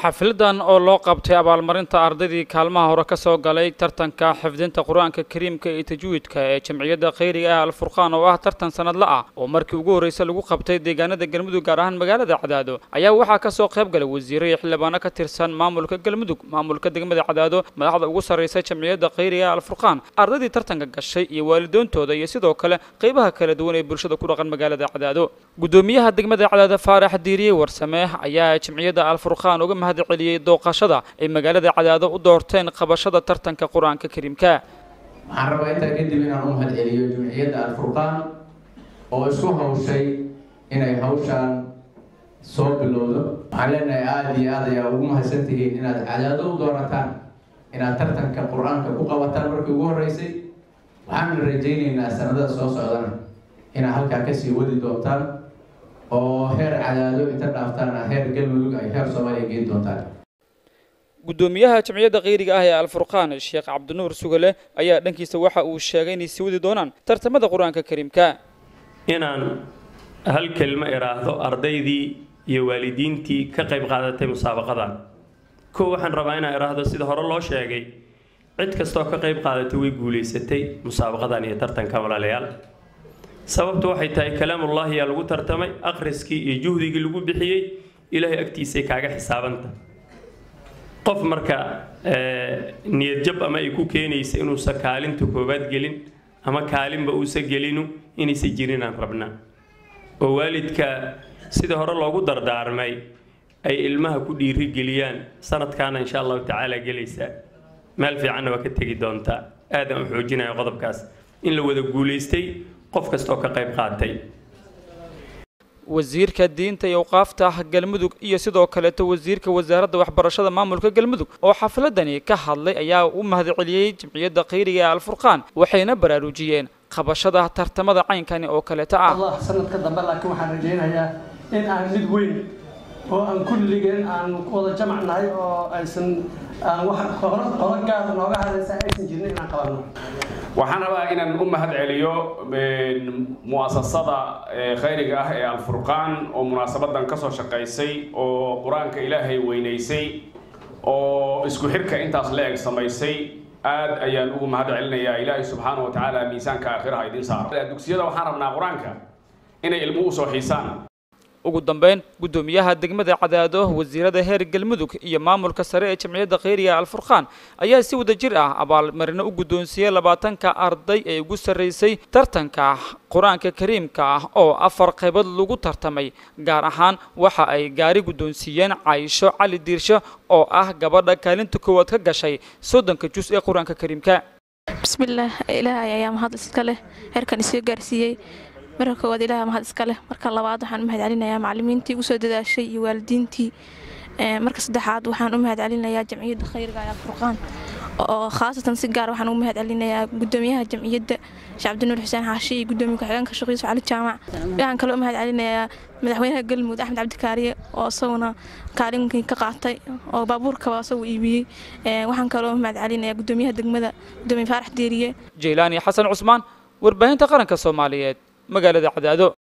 xafladan oo loo qabtay abaalmarinta ardaydii kaalmaha hore ka soo galay tartanka xifdinta qur-aanka kariimka iyo tajwiidka ee jamciyadda khayriga ah alfurqaan oo ah tartan sanadla ah oo markii ugu horreysay lagu qabtay deegaanada galmudug gaar ahaan magaalada cadaado ayaa waxaa kasoo qayb galay wasiiro iyo xildhibaano ka tirsan maamulka galmudug maamulka degmada cadaado madaxda ugu sarreysa jamciyadda khayriga ah alfurqaan ardaydii tartanka gashay iyo waalidoontooda iyo sidoo kale qaybaha kala duwan ee bulshada ku dhaqan magaalada cadaado gudoomiyaha degmada cadaado faarax diiriye warsame ayaa jamciyadda alfurqaan uga mahad celiyey dooqashada ay magaalada cadaado u doorteen qabashada tartanka qur-aanka kariimka waxaan rabaa intaa kadib inaan u mahad celiyo jumciyadda alfurqaan oo isku hawshay inay hawshaan soo bilowdo waxaan leenahay aada iyo aad ayaa ugu mahadsantihiin inaad cadaado u doorataan inaad tartanka qur-aanka ku qabataan markii ugu horreysay waxaana rajaynaynaa sanadada soo socdana inaad halkaa kasii wadi doontaan oo heer cadaado inta dhaaftaana heer galmudug ay heer soomaaliya geyn doontaan gudoomiyaha jamciyadda khayriga ah ee alfurqaan sheekh cabdinuur sugale ayaa dhankiisa waxa uu sheegay inay sii wadi doonaan tartamada qur-aanka kariimka inaan hal kelmo idhaahdo ardaydii iyo waalidiintii ka qayb qaadatay musaabaqadan kow waxaan rabaa inaan idhaahdo sida hore loo sheegay cid kastoo ka qayb qaadatay way guulaysatay musaabaqadan iyo tartanka walaalayaal sababtu waxay tahay kalaamullaahi yaa lagu tartamay akhriskii iyo juhdigii lagu bixiyey ilaahay agtiisay kaaga xisaabanta qof marka niyadjab ama ay ku keenaysa inuusan kaalinta koowaad gelin ama kaalinba uusan gelinu inaysan jirinaan rabnaa oo waalidka sida hore loogu dardaarmay ay ilmaha ku dhiirigeliyaan sanadkaana insha allahu tacaala gelaysaa meel fiicanna waa ka tegi doontaa aadaan u xoojinaya qodobkaas in la wada guulaystay qof kastaoo ka qayb qaatay wasiirka diinta iyo awqaafta galmudug iyo sidoo kaleeto wasiirka wasaaradda waxbarashada maamulka galmudug oo xafladani ka hadlay ayaa u mahad celiyey jamciyadda khayriga ee alfurqaan waxayna baraarujiyeen qabashada tartamada caynkani oo kaleeto ah allah sanadka dambe laakiin waxaan rajaynayaa in aan mid weyn oo aan kulligeen aan wada jamac nahay oo aysan aan wax horo horo gaar nooga hadlaysa aysan jirin inaan qabanno waxaan rabaa inaan u mahad celiyo mu'asasada khayriga ah ee alfurqaan oo munaasabadan kasoo shaqaysay oo qur-aanka ilaahay weynaysay oo isku xirka intaas la eg samaysay aad ayaan ugu mahad celinayaa ilaahay subxaana wa tacaala miisaanka aakhiraha idiin saaro dugsiyada waxaan rabnaa qur-aanka inay ilmuhu usoo xiisaan ugu dambeyn guddoomiyaha degmada cadaado wasiirada heer galmudug iyo maamulka sare ee jamciyadda khayriga alfurqaan ayaa si wada jir ah abaalmarino u guddoonsiiyey labaatanka arday ee ugu sarreysay tartanka qur-aanka kariimka ah oo afar qaybood lagu tartamay gaar ahaan waxa ay gaari guddoonsiiyeen caysho cali diirsho oo ah gabadha kaalinta koowaad ka gashay soddonka jus ee qur-aanka kariimka bismillaah ilaahay ayaa mahad iska leh heerkan isoo gaarsiiyey marka koowaad ilaah mahad iska leh marka labaad waxaan u mahad celinayaa macallimiintii ugu soo dadaashay iyo waalidiintii marka saddexaad waxaan u mahad celinayaa jamciyadda khayriga ee alfurqaan oo khaasatan si gaar waxaan ugu mahad celinayaa gudoomiyaha jamciyadda sheekh cabdinuur xuseen xaashi iyo gudoomiye ku-xigeenka sheekh yuusuf cali jaamac waxaan kaloo u mahad celinayaa madaxweynaha galmudug axmed cabdikaariye oo isaguna kaalinkii ka qaatay oo baabuurkaba isagu iibiyey waxaan kaloo mahad celinayaa gudoomiyaha degmada gudoomiye faarax deeriye jeylaani xasan cusmaan warbaahinta qaranka soomaaliyeed magaalada cadaado